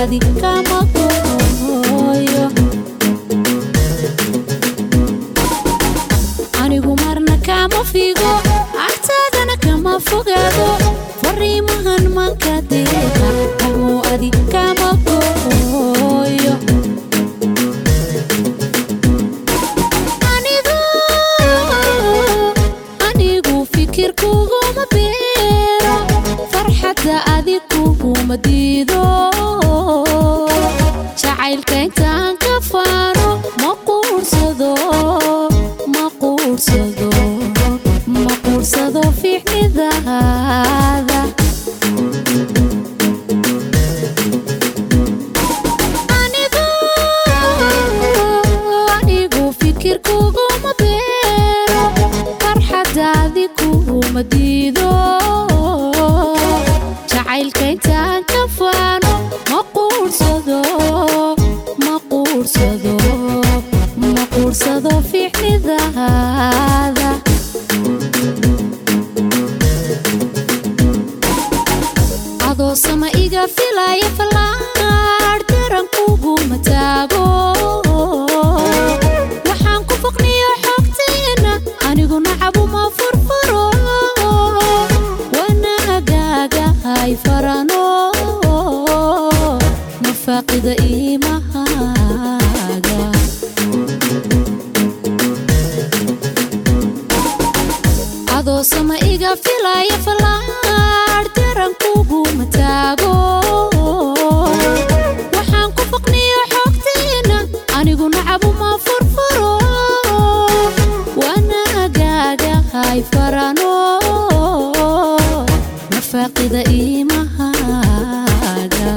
adi kama gooyo anigu marna kama figo agtaadana kama fogaado fariimahan manka deeqa kamuu adi kama gooyo anigu anigu fikir kuguma beero farxadda adi kuguma diido jacaylka intaan ka faano ma quursado ma quursado ma quursado fiicnidaada anigu anigu fikir kuguma beero farxadaadi kuguma diido jacaylka intaan ka faano ma quursado ma quursado ma quursado fiicnidaada adoo sama iga filaya fallaar daran kuguma taago waxaan ku foqniyo xogteena anigu nacabuma furfuro wanaagaaga hay farano nafaaqida iimahaaga adoo sama iga filaya fallaar daran kuguma taago waxaan ku foqniyo xogteena anigu nacabuma furfuro wanaagaaga hay farano nafaaqida iimahaaga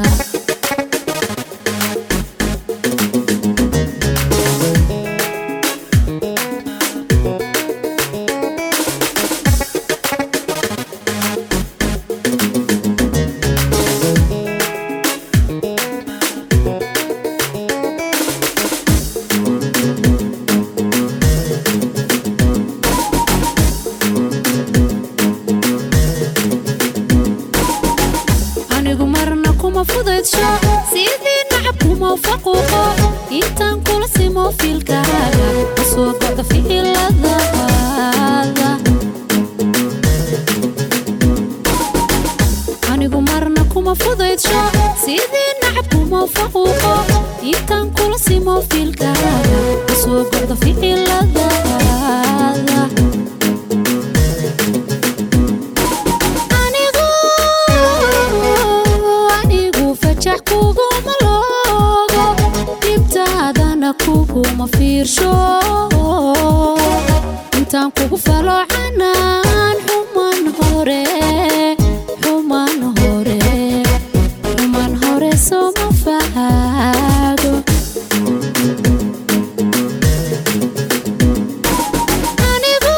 anigu marna kuma fudaydsho sidii nacab kuma faquuqo intaan kula simo fiilkaaga kasoo goda ficiladaada anigu marna kuma fudaydsho sidii nacab kuma faquuqo intaan kula simo fiilkaaga kasoo goda ficiladaada anigu anigu fajax kuguma loogo dhibtaadana kuguma fiirsho intaan kugu falo canaan xuman hore xuman hore xuman hore sooma fahaago anigu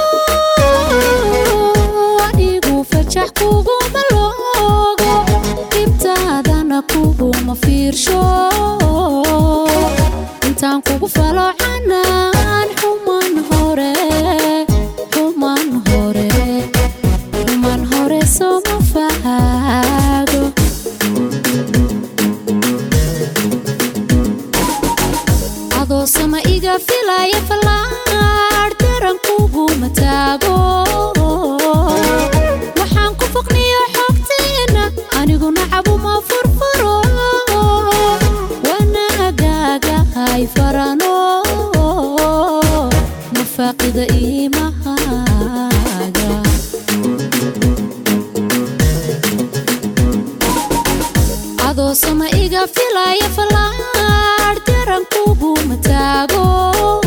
anigu fajax kuguma loogo dhibtaadana kuguma fiirsho intaan kugu falo canaan xuman hore xuman hore xuman hore sooma fahaago adoo sama iga filaya fallaar daran kuguma taago waxaan ku foqniyo xogteena anigu nacabuma furfuro wanaagaaga hay farano nafaaqida iimahaaga adoo sama iga filaya fallaar daran kuguma taago